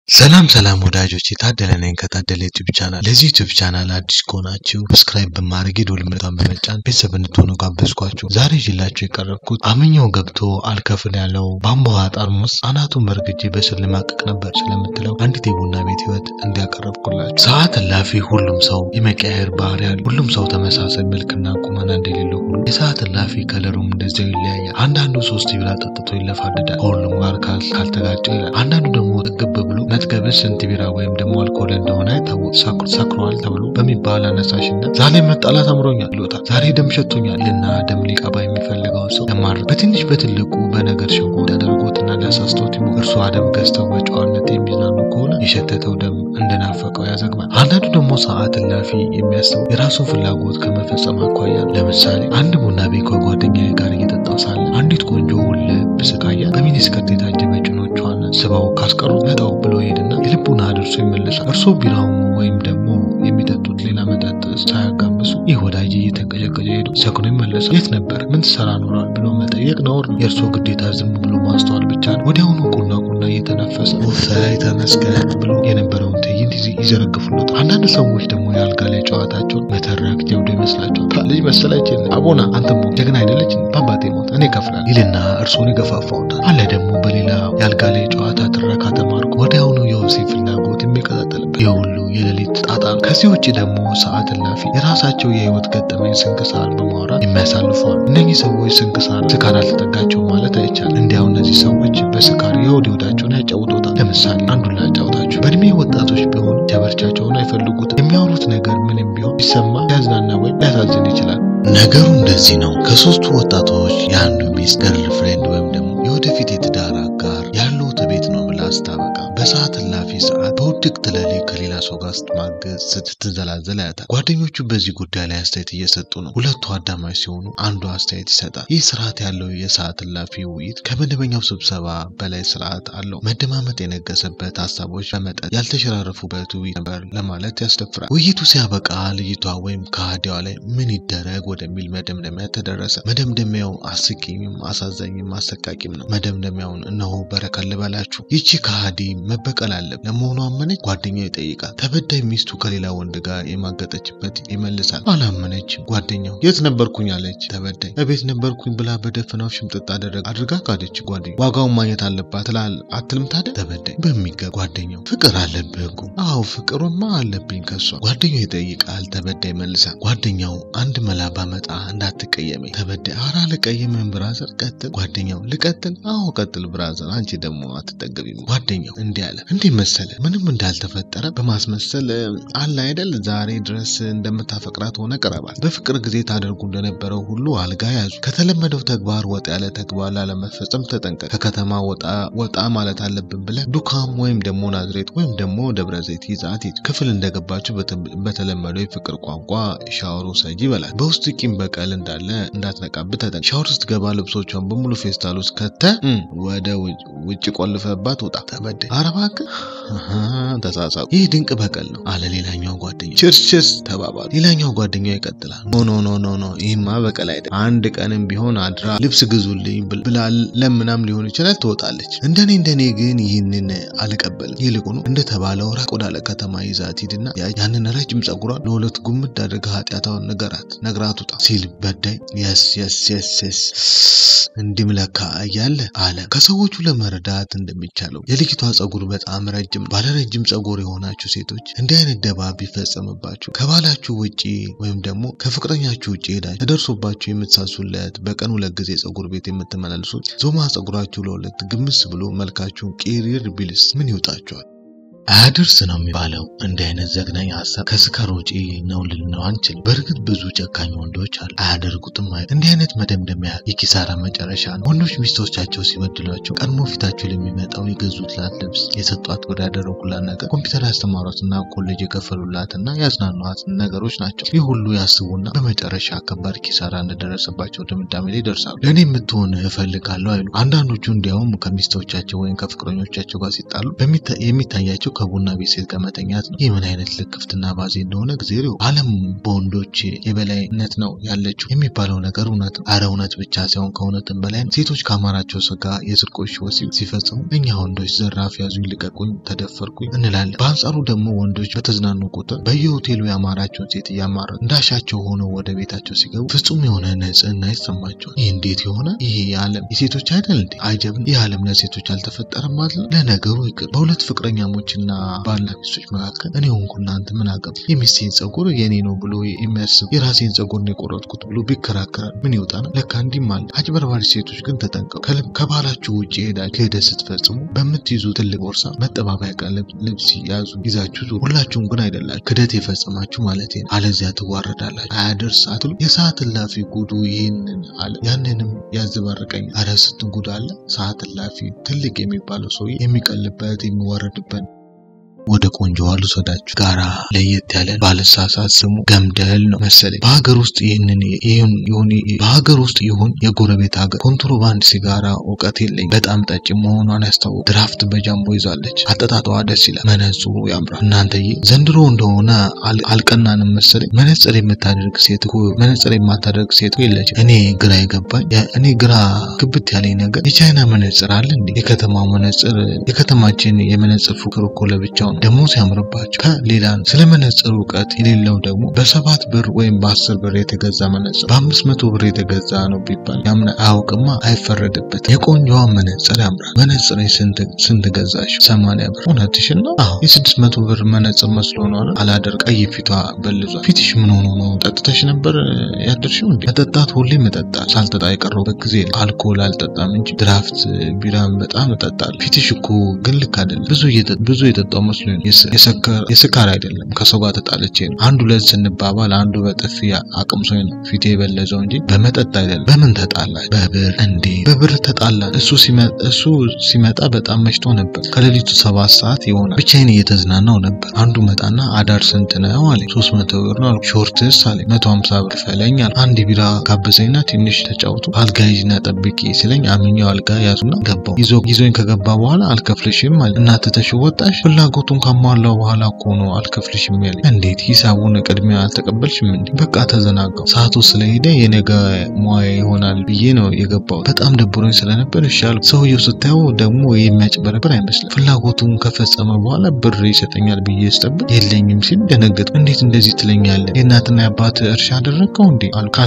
ሰላም ሰላም ወዳጆች የታደለ ነኝ ከታደለ ዩቲዩብ ቻናል። ለዚህ ዩቲዩብ ቻናል አዲስ ከሆናችሁ ሰብስክራይብ በማድረግ የደወል ምልክቱን በመጫን ቤተሰብ እንድትሆኑ ጋበዝኳችሁ። ዛሬ ይዤላችሁ የቀረብኩት አምኛው ገብቶ አልከፍል ያለው በአምቦ ጠርሙስ አናቱን በርግጄ በስል ልማቀቅ ነበር ስለምትለው አንዲት የቡና ቤት ህይወት እንዲያቀረብኩላችሁ። ሰዓት እላፊ ሁሉም ሰው የመቀያየር ባህሪ ያለው ሁሉም ሰው ተመሳሳይ መልክና ቁመና እንደሌለው ሁሉ የሰዓት እላፊ ከለሩም እንደዚያው ይለያያል። አንዳንዱ ሶስት ቢራ ጠጥቶ ይለፋደዳል ከሁሉም ጋር ካልተጋጨው ይላል። አንዳንዱ ደግሞ ጥግብ ብሎ መጥገብስ ስንት ቢራ ወይም ደግሞ አልኮል እንደሆነ አይታወቅ ሰክሯል ተብሎ በሚባል አነሳሽነት ዛሬ መጣላት አምሮኛል ይሎታል። ዛሬ ደም ሸቶኛል ይልና ደም ሊቀባ የሚፈልገውን ሰው ለማድረግ በትንሽ በትልቁ በነገር ሸንጎ ሊያደርጎትና ሊያሳስቶት ይሞ እርሷ ደም ገዝተው በጨዋነት የሚዝናኑ ከሆነ የሸተተው ደም እንደናፈቀው ያዘግማል። አንዳንዱ ደግሞ ሰዓት እላፊ የሚያስተው የራሱን ፍላጎት ከመፈጸም አኳያ ለምሳሌ አንድ ቡና ቤት ከጓደኛዬ ጋር እየጠጣው ሳለ አንዲት ቆንጆ ውልብ ስቃያ በሚኒስከርት የታጀበ ጭኖቿን ስበው ካስቀሩት ነጣው ብሎ ሄድና የልቡን አድርሶ ይመለሳል። እርሶ ቢራው ወይም ደግሞ የሚጠጡት ሌላ መጠጥ ሳያጋምሱ ይህ ወዳጅ እየተንቀጨቀጨ ሄዱ ሰክኖ ይመለሳል። የት ነበር? ምን ትሰራ ኖሯል? ብሎ መጠየቅ ነውር ነው። የእርሶ ግዴታ ዝም ብሎ ማስተዋል ብቻ ነው። ወዲያውኑ ቁና ቁና እየተነፈሰ ውሳይ ተመስገን ብሎ የነበረውን ትዕይንት ይዘረግፉለታል። አንዳንድ ሰዎች ደግሞ የአልጋ ላይ ጨዋታቸውን መተረክ ጀብዶ ይመስላቸዋል። ልጅ መሰላች አቦና አንተም ጀግና አይደለች በአባቴ ሞት እኔ ከፍላል ይልና እርሶን ይገፋፋውታል። አለ ደግሞ በሌላ የአልጋ ላይ ጨዋታ ትረካ ተማርኮ ወዲያውኑ የወሲብ ፍላጎት የሚቀጣጠልበት የሁሉ የሌሊት ጣጣ ነው። ከዚህ ውጭ ደግሞ ሰዓት እላፊ የራሳቸው የህይወት ገጠመኝ ስንክሳር በማውራት የሚያሳልፈዋል። እነኚህ ሰዎች ስንክሳር ስካር አልተጠጋቸው ማለት አይቻልም። እንዲያው እነዚህ ሰዎች በስካር የሆድ ህይወታቸውን ያጫውቶታል። ለምሳሌ አንዱን ላጫውታችሁ። በእድሜ ወጣቶች ቢሆኑ ቸበርቻቸውን አይፈልጉትም። የሚያወሩት ነገር ምንም ቢሆን ቢሰማ ሊያዝናና ወይም ሊያሳዝን ይችላል። ነገሩ እንደዚህ ነው። ከሶስቱ ወጣቶች የአንዱ ሚስት ገርል ፍሬንድ ወይም ደግሞ የወደፊት የትዳር አጋር ያለው ቤት ነው ብላ ስታበቃ በሰዓት እላፊ ሰዓት በውድቅት ሌሊት ከሌላ ሰው ጋር ስትማገዝ ስትንዘላዘል ያያታል። ጓደኞቹ በዚህ ጉዳይ ላይ አስተያየት እየሰጡ ነው። ሁለቱ አዳማጭ ሲሆኑ አንዱ አስተያየት ይሰጣል። ይህ ስርዓት ያለው የሰዓት እላፊ ውይይት ከመደበኛው ስብሰባ በላይ ስርዓት አለው። መደማመጥ የነገሰበት ሀሳቦች በመጠን ያልተሸራረፉበት ውይይት ነበር ለማለት ያስደፍራል። ውይይቱ ሲያበቃ ልጅቷ ወይም ከሃዲዋ ላይ ምን ይደረግ ወደሚል መደምደሚያ ተደረሰ። መደምደሚያው አስቂኝም አሳዛኝም አሰቃቂም ነው። መደምደሚያውን እነሆ በረከት ልበላችሁ። ይቺ ከሃዲ መበቀል አለብን። ለመሆኑ አመነች? ጓደኛው ይጠይቃል። ተበዳይ ሚስቱ ከሌላ ወንድ ጋር የማገጠችበት ይመልሳል። አላመነችም። ጓደኛው የት ነበርኩኝ አለች። ተበዳይ እቤት ነበርኩኝ ብላ በደፈናው ሽምጥጥ አደረግ አድርጋ ካደች። ጓደኛው ዋጋውን ማግኘት አለባት ትላል አትልም ታዲያ? ተበዳይ በሚገባ ጓደኛው ፍቅር አለብህ እኮ። አዎ ፍቅሩማ አለብኝ ከሷ። ጓደኛው ይጠይቃል። ተበዳይ መልሳል። ጓደኛው አንድ መላ ባመጣ እንዳትቀየመኝ። ተበዳይ አራ ልቀየምን ብራዘር ቀጥል። ጓደኛው ልቀጥል? አዎ ቀጥል ብራዘር አንቺ ደግሞ አትጠገቢም። ጓደኛው እንዲህ አለ። እንዲህ መሰለ ምንም እንዳልተፈጠረ በማስመሰል አለ አይደል ዛሬ ድረስ እንደምታፈቅራት ሆነ ቅረባት። በፍቅር ጊዜ ታደርጉ እንደነበረው ሁሉ አልጋ ያዙ። ከተለመደው ተግባር ወጣ ያለ ተግባር ላለመፈጸም ተጠንቀቅ። ከከተማ ወጣ ወጣ ማለት አለብን ብለህ ዱካም ወይም ደግሞ ናዝሬት ወይም ደግሞ ደብረ ዘይት ይዛት ሂድ። ክፍል እንደገባችሁ በተለመደው የፍቅር ቋንቋ ሻወሩ ሰጂ ይበላል። በውስጥ ቂም በቀል እንዳለ እንዳትነቃብህ ተጠንቀቅ። ሻወር ስትገባ ልብሶቿን በሙሉ ፌስታል ውስጥ ከተህ ወደ ውጭ ቆልፈባት ውጣ። ተበዳይ ኧረ እባክህ ተሳሳቁ። ይህ ድንቅ በቀል ነው አለ ሌላኛው ጓደኛ። ችርስ ችርስ ተባባሉ። ሌላኛው ጓደኛው ይቀጥላል። ኖ ኖ ኖ ኖ ኖ ይህማ በቀል አይደለም። አንድ ቀንም ቢሆን አድራ ልብስ ግዙልኝ ብላ ለምናም ሊሆን ይችላል ትወጣለች። እንደኔ እንደኔ ግን ይህንን አልቀበልም። ይልቁኑ እንደተባለው ራቅ ወዳለ ከተማ ይዛት ሂድና ያንን ረጅም ጸጉሯን ለሁለት ጉምድ አድርጋ ኃጢአታውን ንገራት ነግራት ውጣ ሲል በዳይ የስ የስ የስ የስ እንዲም ለካ እያለ አለ ከሰዎቹ ለመረዳት እንደሚቻለው የልጅቷ ጸጉር በጣም ረጅም ባለ ረጅም ጸጉር የሆናችሁ ሴቶች እንዲህ አይነት ደባ ቢፈጸምባችሁ ከባላችሁ ውጪ ወይም ደግሞ ከፍቅረኛችሁ ውጪ ሄዳችሁ ተደርሶባችሁ የምትሳሱለት በቀን ሁለት ጊዜ ጸጉር ቤት የምትመላልሱት ዞማ ጸጉራችሁ ለሁለት ግምስ ብሎ መልካችሁን ቂሪር ቢልስ ምን ይውጣችኋል? አያድርስ ነው የሚባለው። እንዲህ አይነት ዘግናኝ ሀሳብ ከስካር ውጪ ነው ልንለው አንችልም። በእርግጥ ብዙ ጨካኝ ወንዶች አሉ፣ አያደርጉትም ማለት። እንዲህ አይነት መደምደሚያ የኪሳራ መጨረሻ ነው። ወንዶች ሚስቶቻቸው ሲበድሏቸው ቀድሞ ፊታቸው ለሚመጣው የገዙትላት ልብስ፣ የሰጧት ብር፣ ያደረጉላት ነገር፣ ኮምፒውተር ያስተማሯትና ኮሌጅ የከፈሉላትና ያዝናኗት ነገሮች ናቸው። ይህ ሁሉ ያስቡና በመጨረሻ ከባድ ኪሳራ እንደደረሰባቸው ድምዳሜ ላይ ይደርሳሉ። ለእኔ የምትሆን እፈልጋለሁ አይሉ። አንዳንዶቹ እንዲያውም ከሚስቶቻቸው ወይም ከፍቅረኞቻቸው ጋር ሲጣሉ የሚታያቸው ከቡና ቤት ሴት ጋር መተኛት ነው። ይህ ምን አይነት ልክፍትና ባዜ እንደሆነ ጊዜው ዓለም በወንዶች የበላይነት ነው ያለችው የሚባለው ነገር እውነት ነው። አረ እውነት ብቻ ሳይሆን ከእውነትም በላይ ነው። ሴቶች ከአማራቸው ስጋ የስርቆሽ ወሲብ ሲፈጽሙ እኛ ወንዶች ዘራፍ ያዙኝ፣ ልቀቁኝ፣ ተደፈርኩኝ እንላለን። በአንጻሩ ደግሞ ወንዶች በተዝናኑ ቁጥር በየሆቴሉ ያማራቸውን ሴት እያማረ እንዳሻቸው ሆነው ወደ ቤታቸው ሲገቡ ፍጹም የሆነ ንጽህና ይሰማቸዋል። ይህ እንዴት የሆነ ይሄ የዓለም የሴቶች አይደል እንዴ? አይጀብም። ይህ ዓለም ለሴቶች አልተፈጠረም ማለት ነው። ለነገሩ ይቅር በሁለት ፍቅረኛሞችና ባልና ሚስቶች መካከል እኔ ሆንኩ እናንተ ምን አገባ? የሚስቴን ጸጉር የኔ ነው ብሎ የሚያስብ የራሴን ጸጉር ነው የቆረጥኩት ብሎ ቢከራከራል ምን ይወጣ ነው? ለካ እንዲህም አለ። አጭበርባሪ ሴቶች ግን ተጠንቀቁ። ከባላችሁ ውጭ ሄዳ ክህደት ስትፈጽሙ በምትይዙ ትልቅ ቦርሳ መጠባበያ ቀን ልብስ ያዙ ይዛችሁ ዙሩ። ሁላችሁም ግን አይደላችሁ ክህደት የፈጸማችሁ ማለት ነው። አለዚያ ትዋረዳላችሁ። አያደርስ አትሉ። የሰዓት እላፊ ጉዱ ይህንን አለ ያንንም ያዘባርቀኝ። አረ ስንት ጉድ አለ። ሰዓት እላፊ ትልቅ የሚባለው ሰውዬ የሚቀልበት የሚዋረድበት ወደ ቆንጆዋ ልውሰዳችሁ። ጋራ ለየት ያለ ባለሳሳት ስሙ ገምደል ነው መሰለኝ። በሀገር ውስጥ ይህንን ይሁን ይሁን በሀገር ውስጥ ይሁን የጎረቤት ሀገር ኮንትሮባንድ ሲጋራ እውቀት የለኝ በጣም ጠጭ መሆኗን ያስታውቅ። ድራፍት በጃምቦ ይዛለች። አጠጣጠዋ ደስ ይላል። መነጽሩ ያምራል። እናንተዬ ዘንድሮ እንደሆነ አልቀናንም መሰለኝ። መነጽር የምታደርግ ሴት እኮ መነጽር የማታደርግ ሴት እኮ የለችም። እኔ ግራ የገባኝ እኔ ግራ ግብት ያለኝ ነገር የቻይና መነጽር አለ እንዴ? የከተማው መነጽር የከተማችን የመነጽር ፉክር እኮ ለብቻው ነው። ደግሞ ሲያምርባቸው ከሌላ ነው። ስለ መነጽር እውቀት የሌለው ደግሞ በሰባት ብር ወይም በአስር ብር የተገዛ መነጽር በአምስት መቶ ብር የተገዛ ነው ቢባል ያምና አያውቅማ፣ አይፈረድበት። የቆንጆዋ መነጽር ያምራል። መነጽር ስንት ገዛሽ? ሰማንያ ብር። እውነትሽን ነው? አዎ የስድስት መቶ ብር መነጽር መስሎ ነው አላደር ቀይ ፊቷ በልዟል። ፊትሽ ምን ሆኖ ነው? ጠጥተሽ ነበር ያደርሽው እንዴ? መጠጣት ሁሌ መጠጣ ሳልጠጣ የቀረሁበት ጊዜ አልኮል አልጠጣም እንጂ ድራፍት ቢራን በጣም እጠጣለሁ። ፊትሽ እኮ ግን ልክ አይደለም። ብዙ ብዙ የጠጣው መስሎ የስካር አይደለም ከሰው ጋር ተጣልቼ ነው። አንዱ ሁለት ስንባባል አንዱ በጥፊ አቅምሶኝ ነው ፊቴ የበለዘው እንጂ በመጠጥ አይደለም። በምን ተጣላች? በብር እንዴ? በብር ተጣላን። እሱ ሲመጣ በጣም መሽቶ ነበር። ከሌሊቱ ሰባት ሰዓት ይሆናል። ብቻዬን እየተዝናናው ነበር። አንዱ መጣና አዳር ስንት ነው አለኝ። ሶስት መቶ ብር ነው አልኩት። ሾርትስ አለኝ። መቶ ሀምሳ ብር ክፈለኝ አለ። አንድ ቢራ ጋበዘኝና ትንሽ ተጫውቶ አልጋ ይዝና ጠብቂ ሲለኝ አምኛው አልጋ ያዙና ገባው። ይዞኝ ከገባ በኋላ አልከፍልሽም አለ። እናትተሽ ወጣሽ ፍላጎቱን ካሟላው በኋላ እኮ ነው አልከፍልሽም ያለኝ። እንዴት ሂሳቡን ቅድሚያ አልተቀበልሽም እንዴ? በቃ ተዘናጋው። ሰዓቱ ስለሄደ የነገ ሙያ ይሆናል ብዬ ነው የገባው። በጣም ደብሮኝ ስለነበር ይሻል። ሰውየው ስታየው ደግሞ የሚያጭበረብር አይመስልም። ፍላጎቱን ከፈጸመ በኋላ ብር ይሰጠኛል ብዬ ስጠብቅ የለኝም ሲል ደነገጥኩ። እንዴት እንደዚህ ትለኛለህ? የእናትና የአባት እርሻ አደረግከው እንዴ?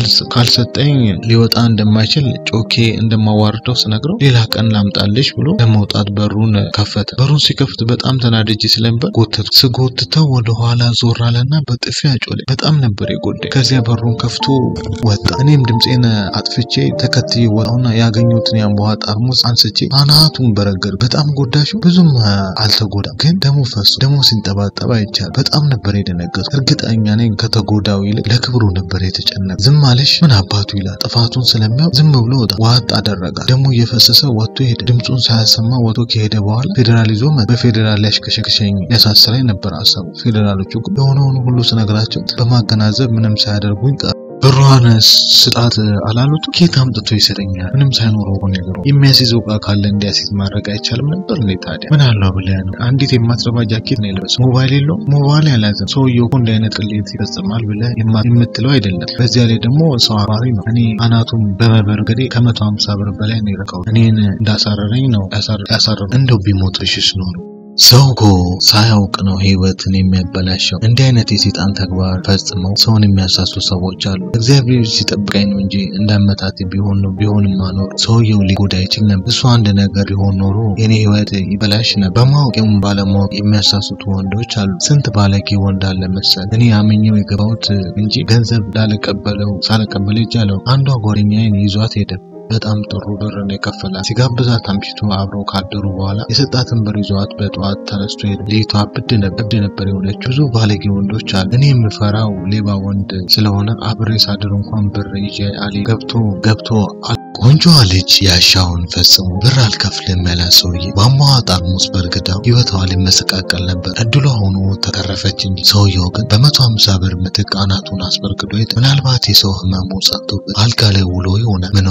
ካልሰጠኝ ሊወጣ እንደማይችል ጮኬ እንደማዋርደው ስነግረው ሌላ ቀን ላምጣልሽ ብሎ ለመውጣት በሩን ከፈተ። በሩን ሲከፍት በጣም ተናድጄ ስለነበር ጎተቱ። ስጎትተው ወደ ኋላ ዞር አለና በጥፊ አጮለኝ። በጣም ነበር የጎዳኝ። ከዚያ በሩን ከፍቶ ወጣ። እኔም ድምፄን አጥፍቼ ተከትዬ ወጣሁና ያገኘሁትን የአምቧ ጠርሙስ አንስቼ አናቱን በረገድ። በጣም ጎዳሹ? ብዙም አልተጎዳም፣ ግን ደሙ ፈሶ ደሙ ሲንጠባጠባ ይቻል። በጣም ነበር የደነገጥኩ። እርግጠኛ ነኝ ከተጎዳው ይልቅ ለክብሩ ነበር የተጨነቀ። ዝም አለሽ ምን አባቱ ይላል። ጥፋቱን ስለሚያውቅ ዝም ብሎ ወጣ። ዋጥ አደረጋት። ደሙ እየፈሰሰ ወጥቶ ሄደ። ድምፁን ሳያሰማ ወጥቶ ከሄደ በኋላ ፌዴራል ይዞ በፌዴራል ሊያሽከሸክሸኝ ሊያሳስረኝ ነበር ሀሳቡ። ፌዴራሎቹ ግን የሆነውን ሁሉ ስነግራቸው በማገናዘብ ምንም ሳያደርጉኝ ቀሩ። ብሯን ስጣት አላሉት። ኬት አምጥቶ ይሰጠኛል? ምንም ሳይኖረው እኮ ነገሩ። የሚያስይዘው ዕቃ ካለ እንዲያስይዝ ማድረግ አይቻልም ነበር እንዴ? ታዲያ ምን አለው ብለህ ነው? አንዲት የማትረባ ጃኬት ነው የለበሰው። ሞባይል የለውም። ሞባይል ያላዘም ሰውየው እኮ እንዲህ አይነት ቅሌት ይፈጽማል ብለህ የምትለው አይደለም። በዚያ ላይ ደግሞ ሰው አባሪ ነው። እኔ አናቱን በመበርገዴ ከመቶ ሀምሳ ብር በላይ ነው የረካው። እኔን እንዳሳረረኝ ነው ያሳረረው። እንደው ቢሞትሽስ ኖሮ ሰው እኮ ሳያውቅ ነው ህይወትን የሚያበላሸው። እንዲህ አይነት የሴጣን ተግባር ፈጽመው ሰውን የሚያሳሱ ሰዎች አሉ። እግዚአብሔር ሲጠብቀኝ ነው እንጂ እንዳመታት ቢሆን ነው ቢሆንማ ኖሮ ሰውየው ሊጎዳ ይችል ነበር። እሱ አንድ ነገር ሊሆን ኖሮ የኔ ህይወት ይበላሽ ነበር። በማወቅ ይሁን ባለማወቅ የሚያሳስቱ ወንዶች አሉ። ስንት ባለጌ ወንድ አለ መሰል። እኔ አምኜው የገባሁት እንጂ ገንዘብ ላልቀበለው ሳልቀበል ይጃለው አንዷ ጓደኛዬን ይዟት ሄደ። በጣም ጥሩ ብር ነው የከፈላት። ሲጋብዛት አምሽቶ አብረው ካደሩ በኋላ የሰጣትን ብር ይዘዋት በጠዋት ተነስቶ ሄደ። ልጅቷ እብድ ነበር የሆነችው። ብዙ ባለጌ ወንዶች አሉ። እኔ የምፈራው ሌባ ወንድ ስለሆነ አብሬ ሳድር እንኳን ብር ይዤ አሊ ገብቶ ገብቶ ቆንጆዋ ልጅ ያሻውን ፈጽሞ ብር አልከፍልም ያላት ሰውዬ ቧንቧዋ ጠርሙስ በርግዳው ህይወቷ ሊመሰቃቀል ነበር። እድሏ ሆኖ ተተረፈች እንጂ ሰውየው ግን በመቶ ሀምሳ ብር ምትክ አናቱን አስበርግዶ ሄደ። ምናልባት የሰው ህመሙ ጸጥቶበት አልጋ ላይ ውሎ ይሆናል። ምን ሆንክ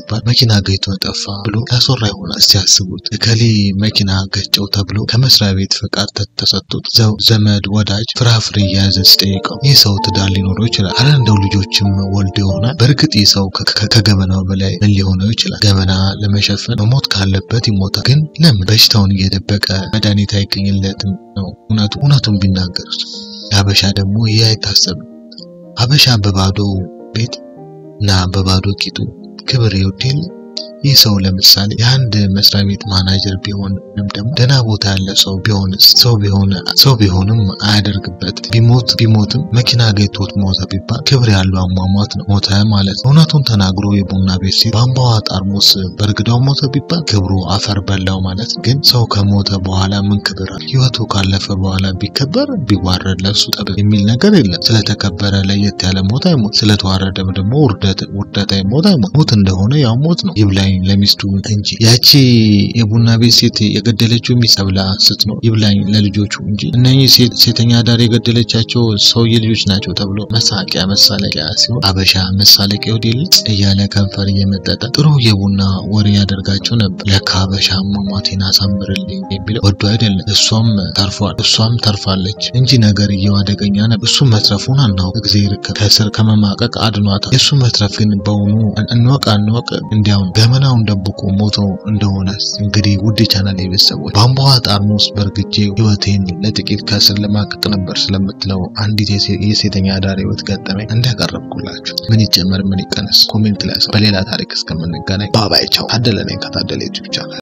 ሲባል መኪና ገጭቶ ጠፋ ብሎ ያስወራ ይሆናል። እስቲ ያስቡት እከሌ መኪና ገጨው ተብሎ ከመስሪያ ቤት ፈቃድ ተሰጥቶት ዘመድ ወዳጅ ፍራፍሬ እየያዘ ሲጠይቀው ይህ ሰው ትዳር ሊኖረው ይችላል። አረ እንደው ልጆችም ወልዶ ይሆናል። በእርግጥ ይህ ሰው ከገበናው በላይ ምን ሊሆነው ይችላል? ገበና ለመሸፈን መሞት ካለበት ይሞታል። ግን ለምን በሽታውን እየደበቀ መድኃኒት አይገኝለትም ነው እውነቱ። እውነቱን ቢናገር የሀበሻ ደግሞ ይህ አይታሰብም። ሀበሻ በባዶ ቤት እና በባዶ ቂጡ ክብር ይወድ የለ ይህ ሰው ለምሳሌ የአንድ መስሪያ ቤት ማናጀር ቢሆን ወይም ደግሞ ደህና ቦታ ያለ ሰው ቢሆንስ ሰው ቢሆን ሰው ቢሆንም አያደርግበት ቢሞት ቢሞትም መኪና ገጭቶት ሞተ ቢባል ክብር ያለው አሟሟት ነው። ሞተ ማለት ነው። እውነቱን ተናግሮ የቡና ቤት ሴት በአምባዋ ጠርሙስ በእርግዳው ሞተ ቢባል ክብሩ አፈር በላው ማለት ነው። ግን ሰው ከሞተ በኋላ ምን ክብር አለ? ህይወቱ ካለፈ በኋላ ቢከበር ቢዋረድ ለሱ ጠብ የሚል ነገር የለም። ስለተከበረ ለየት ያለ ሞት አይሞት፣ ስለተዋረደም ደግሞ ውርደት ውርደት አይሞት አይሞት። ሞት እንደሆነ ያው ሞት ነው። ይብላኝ ለሚስቱ እንጂ ያቺ የቡና ቤት ሴት የገደለችው ሚስት ተብላ ስትኖር ይብላኝ ለልጆቹ እንጂ እነኚህ ሴተኛ አዳሪ የገደለቻቸው ሰውዬ ልጆች ናቸው ተብሎ መሳቂያ መሳለቂያ ሲሆን አበሻ መሳለቂያ ወዴልጽ እያለ ከንፈር እየመጠጠ ጥሩ የቡና ወሬ ያደርጋቸው ነበር። ለካ አበሻ አሟሟቴን አሳምርልኝ የሚለው ወዶ አይደለም። እሷም ተርፏል፣ እሷም ተርፋለች እንጂ ነገርየው አደገኛ ነበር። እሱ መትረፉን አናውቅ እግዜር ከስር ከመማቀቅ አድኗታል። የእሱ መትረፍ ግን በውኑ እንወቅ አንወቅ እንዲያውን ገመናውን ደብቆ ሞቶ እንደሆነ እንግዲህ ውድ ቻናል ቤተሰቦች በአምባዋ ጠርሙስ በእርግጄ ህይወቴን ለጥቂት ከስር ለማቀቅ ነበር ስለምትለው አንዲት የሴተኛ አዳሪ ህይወት ገጠመኝ እንዳቀረብኩላችሁ ምን ይጨመር ምን ይቀነስ ኮሜንት ላይ በሌላ ታሪክ እስከምንገናኝ ባባይ ቻው። ታደለ ነኝ ከታደለ ዩቲዩብ ቻናል